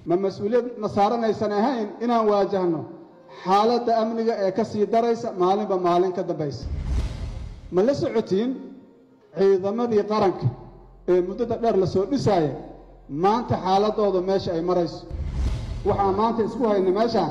ma mas-uuliyad na saaranaysan ahayn inaan waajahno xaaladda amniga ee ka sii daraysa maalinba maalin ka dambaysa ma la socotiin ciidamadii qaranka ee muddada dheer la soo dhisaaya maanta xaaladooda meesha ay marayso waxaan maanta isku hayna meeshaan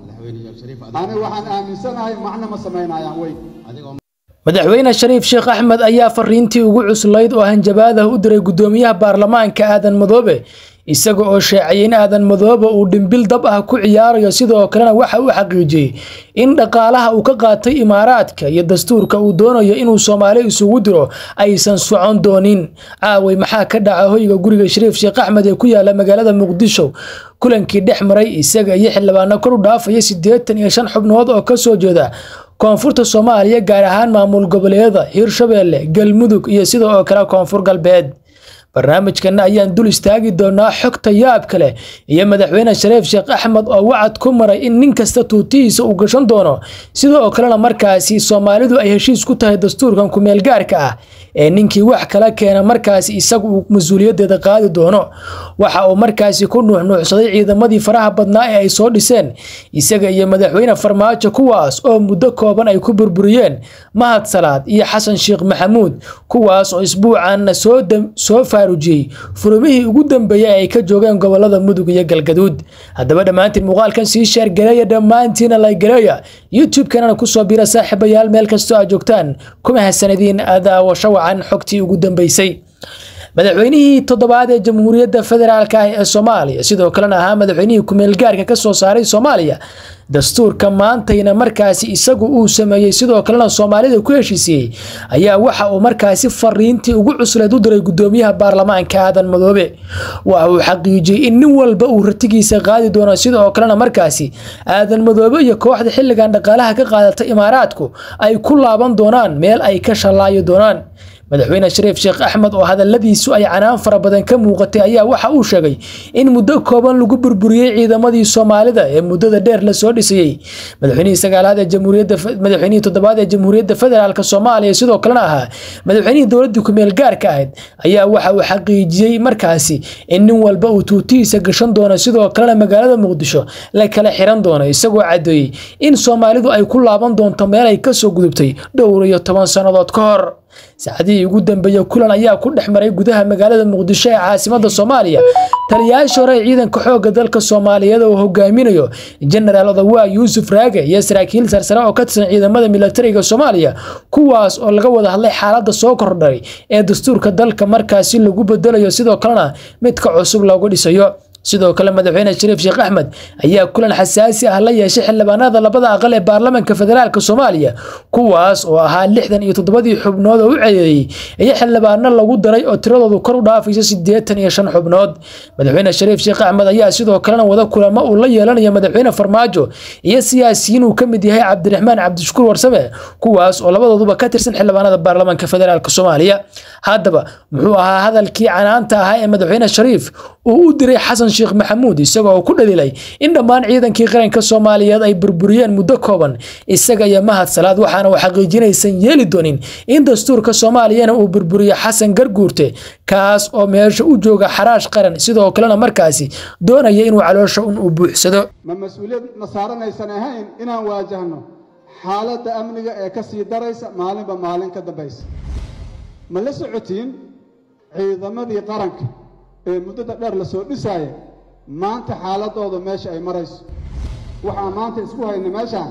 ani waxaan aaminsanahay macno ma samaynayaan wey madaxweyne shariif sheekh axmed ayaa fariintii ugu cuslayd oo hanjabaadah u diray guddoomiyaha baarlamaanka aadan madoobe isaga oo sheecay in aadan madoobe uu dhimbil dab ah ku ciyaarayo sidoo kalena waxa uu xaqiijiyey in dhaqaalaha uu ka qaatay imaaraadka iyo dastuurka uu doonayo inuu soomaali isugu diro aysan socon doonin caaway maxaa ka dhaca hoyga guriga shariif sheekh axmed ee ku yaala magaalada muqdisho kulankii dhex maray isaga iyo xildhibaano kor u dhaafaya siddeetan iyo shan xubnood oo kasoo jeeda koonfurta soomaaliya gaar ahaan maamul goboleedyada hirshabeelle galmudug iyo sidoo oo kale koonfur galbeed barnaamijkana ayaan dul istaagi doonaa xogta yaab kale iyo madaxweyne shariif sheekh axmed oo wacad ku maray in nin kasta tuutihiisa uu gashan doono sida oo kalena markaasi soomaalidu ay heshiis ku tahay dastuurkan kumeel gaarka ah ee ninkii wax kala keena markaasi isagu uu mas-uuliyadeeda qaadi doono waxa uu markaasi ku nuuxnuuxsaday ciidamadii faraha badnaa ee ay soo dhiseen isaga iyo madaxweyne farmaajo kuwaas oo muddo kooban ay ku burburiyeen mahad salaad iyo xasan sheekh maxamuud kuwaas oo isbuucan soo faarujiyey furumihii ugu dambeeyey ay ka joogeen gobolada mudug iyo galgaduud haddaba dhammaantiin muuqaalkan sii sheergareeya dhammaantiina laygareeya youtube-kanana kusoo bira saaxiibayaal meel kastoo aad joogtaan kuma hasanadiin daawasho wacan xogtii ugu dambeysay madaxweynihii toddobaad ee jamhuuriyadda federaalk ah ee soomaaliya sidoo kalena ahaa madaxweynihii kumeelgaarka ka soo saaray soomaaliya dastuurka maantayna markaasi isagu uu sameeyey sidoo kalena soomaalida ku heshiisiyey ayaa waxa uu markaasi fariintii ugu cusleed u diray guddoomiyaha baarlamaanka aadan madoobe waxa uu xaqiijiyey in nin walba uu ratigiisa qaadi doono sidoo kalena markaasi aadan madoobe iyo kooxda xilligan dhaqaalaha ka qaadata imaaraadku ay ku laaban doonaan meel ay ka shallaayi doonaan madaxweyne shariif sheekh axmed oo hadaladiisu ay canaan fara badan ka muuqatay ayaa waxa uu sheegay in muddo kooban lagu burburiyey ciidamadii soomaalida ee muddada dheer lasoo dhisayey madaxweynihii sagaalaad ee jamhuuriyadda madaxweynihii toddobaad ee jamhuuriyadda federaalk soomaaliya sidoo kalena ahaa madaxweynihii dowladdii kumeel gaarka ahayd ayaa waxa uu xaqiijiyey markaasi in nin walba uu tuutihiisa gashan doono sidoo kalena magaalada muqdisho la kala xiran doono isagoo caddeeyey in soomaalidu ay ku laaban doonto meel ay kasoo gudubtay dhowr iyo toban sannadood ka hor saacadihii ugu dambeeyey kulan ayaa ku dhex maray gudaha magaalada muqdisho ee caasimada soomaaliya taliyayaasha hore ee ciidanka xoogga dalka soomaaliyeed oo hogaaminayo jenaraal odawaa yuusuf raage iyo saraakiil sarsare oo ka tirsan ciidamada militariga soomaaliya kuwaas oo laga wada hadlay xaaladda soo kordhay ee dastuurka dalka markaasi lagu bedelayo sidoo kalena midka cusub loogu dhisayo sidoo kale madaxweyne shariif sheekh axmed ayaa kulan xasaasi ah la yeeshay xildhibaanada labada aqal ee baarlamaanka federaalk soomaaliya kuwaas oo ahaa lixdan iyo toddobadii xubnood oo u ceedeeyey iyo xildhibaano lagu daray oo tiradoodu kor u dhaafayso siddeetan iyo shan xubnood madaxweyne shariif sheekh axmed ayaa sidoo kalena wada kulamo uu la yeelanayo madaxweyne farmaajo iyo siyaasiyiin uu ka mid yahay cabdiraxmaan cabdishakuur warsame kuwaas oo labadooduba ka tirsan xildhibaanada baarlamaanka federaalk soomaaliya haddaba muxuu ahaa hadalkii canaanta ahaa ee madaxweyne shariif uu u diray xasan sheekh maxamuud isagoo ku dhaliilay in dhammaan ciidankii qaranka soomaaliyeed ay burburiyeen muddo kooban isaga iyo mahad salaad waxaana uu xaqiijinaysan yeeli doonin in dastuurka soomaaliyana uu burburiyo xasan garguurte kaas oo meesha u jooga xaraash qaran sidoo kalena markaasi doonaya inuu caloosha un u buuxsado ma mas-uuliyad na saaranaysan ahayn inaan waajahno xaaladda amniga ee ka sii daraysa maalinba maalin ka dambaysa ma la socotiin ciidamadii qaranka ee muddada dheer la soo dhisaaya maanta xaaladooda meesha ay marayso waxaan maanta isku hayna meeshaan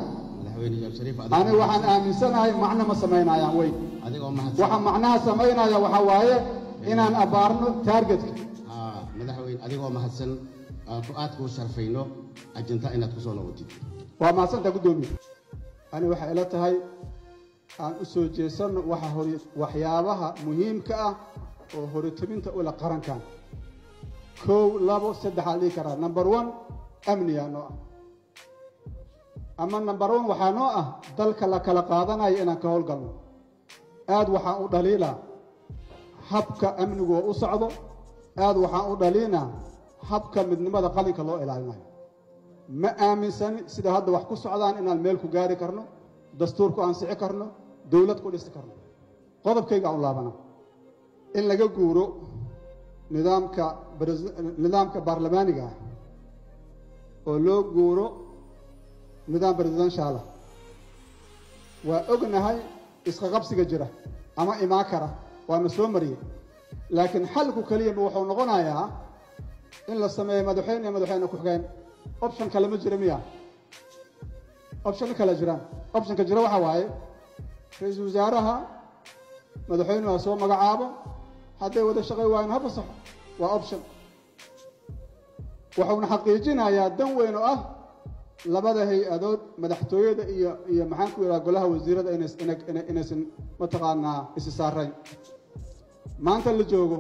ani waxaan aaminsanahay macno ma samaynayaan wey waxa macnaha samaynaya waxaa waaye inaan abbaarno taargetka madaxweyne adigoo mahadsan aad kuu sharfayno ajinta inaad ku soo noqotid waa mahadsantaa guddoomiye ani waxay ila tahay aan u soo jeesanno waxa hor waxyaabaha muhiimka ah oo horitobinta ula qarankan kow labo saddexaan dhihi karaa number one amnigaa noo ah ama number one waxaa noo ah dalka la kala qaadanayo inaan ka howlgalno aad waxaan u dhaliilaa habka amnigu oo u socdo aad waxaan u dhaliinaa habka midnimada qalinka loo ilaalinayo ma aaminsani sida hadda wax ku socdaan inaan meel ku gaari karno dastuur ku ansixi karno dowlad ku dhisi karno qodobkayga aan u laabana in laga guuro nidaamka nidaamka baarlamaaniga ah oo loo guuro nidaam presidenshaala waa ognahay isqaqabsiga jira ama imaan kara waana soo mariyey laakiin xalku keliyaba wuxuu noqonayaa in la sameeyo madaxweyne iyo madaxweyne ku-xigeen option kale ma jira miya option kale jiraan optionka jira waxaa waaye ra-iisul wasaaraha madaxweynuhu ha soo magacaabo hadday wada shaqay waayeen ha fasaxo waa option wuxuuna xaqiijinayaa dan weyn oo ah labada hay-adood madaxtooyada iyo iyo maxaan ku yidhaha golaha wasiirada inaysan mataqaanaa isi saarayn maanta la joogo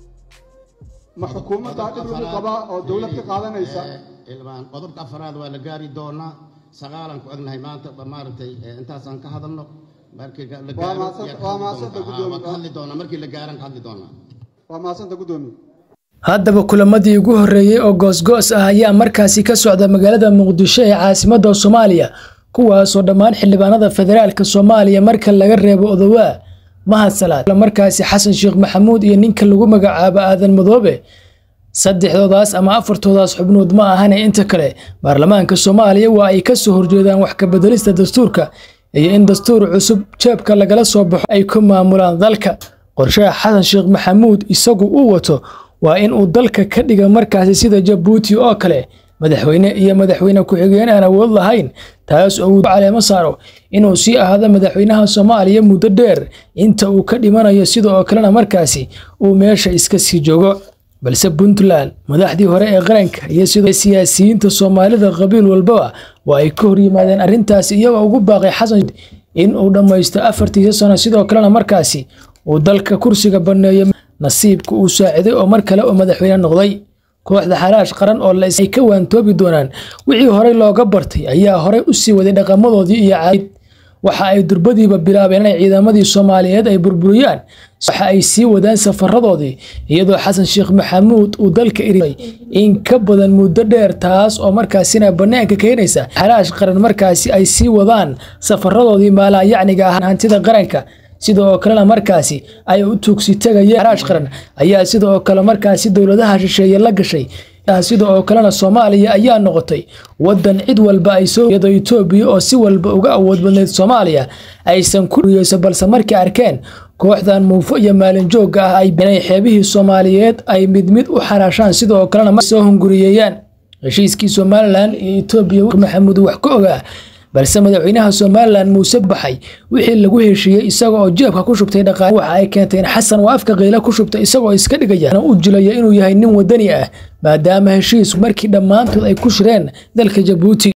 ma xukuumaddaa dhib lagu qabaa oo dowlad ka qaadanaysa ilmaan qodobka afaraad waa la gaari doonaa sagaalan ku egnahay maanta maaragtay intaasaan ka hadalno markii la Waa mahadsan- waa mahadsanta guddoomiye. waa ka hadli doonaa markii la gaaran ka hadli doonaa waa mahadsanta guddoomiye haddaba kulamadii ugu horreeyey oo goosgoos ah ayaa markaasi ka socda magaalada muqdisho ee caasimadda soomaaliya kuwaasoo dhammaan xildhibaanada federaalka soomaaliya marka laga reebo odowaa mahadsalaad markaasi xasan sheekh maxamuud iyo ninka lagu magacaabo aadan madoobe saddexdoodaas ama afartoodaas xubnood ma ahane inta kale baarlamaanka soomaaliya waa ay ka soo horjeedaan wax ka bedelista dastuurka iyo in dastuur cusub jeebka lagala soo baxo ay ku maamulaan dalka qorshaha xasan sheekh maxamuud isagu uu wato waa in uu dalka ka dhiga markaasi sida jabuuti oo kale madaxweyne iyo madaxweyne ku-xigeen aan awood lahayn taas oo uu caleemo saaro inuu sii ahaado madaxweynaha soomaaliya muddo dheer inta uu ka dhimanayo sida oo kalena markaasi uu meesha iska sii joogo balse puntland madaxdii hore ee qaranka iyo sidoo siyaasiyiinta soomaalida qabiil walbaba waa ay ka hor yimaadeen arrintaasi iyagoo ugu baaqay xasan in uu dhammaysto afartiisa sano sidoo kalena markaasi uu dalka kursiga banneeyo nasiibka uu saaciday oo mar kale oo madaxweyne noqday kooxda xalaash qaran oo la ay ka waantoobi doonaan wixii horey looga bartay ayaa horey u sii waday dhaqamadoodii iyo caadid waxa ay durbadiiba bilaabeen inay ciidamadii soomaaliyeed ay burburiyaan waxa ay sii wadaan safaradoodii iyadoo xasan sheekh maxamuud uu dalka iriday in ka badan muddo dheer taas oo markaasina bannaanka keenaysa xalaash qaran markaasi ay sii wadaan safaradoodii maalaayacniga ah hantida qaranka sida oo kalena markaasi ay u tuugsi tegayeen xalaash qaran ayaa sida oo kale markaasi dowladaha shisheeye la gashay sida oo kalena soomaaliya ayaa noqotay wadan cid walba ay soo iyadoo etoobiya oo si walba uga awood badnayd soomaaliya aysan ku dhiyeyso balse markay arkeen kooxdan muufo iyo maalin joogga ah ay inay xeebihii soomaaliyeed ay mid mid u xaraashaan sida oo kalena soo hunguriyeeyaan heshiiskii somalilan iyo etoobiya maxamuud wax ka ogaa balse madaxweynaha somalilan muuse baxay wixii lagu heshiiyey isaga oo jeebka ku shubtay dhaqaale waxa ay keentay in xasan oo afka qiila ku shubtay isagoo iska dhigaya u jilaya inuu yahay nin wadani ah maadaama heshiis markii dhammaantood ay ku shireen dalka jabuuti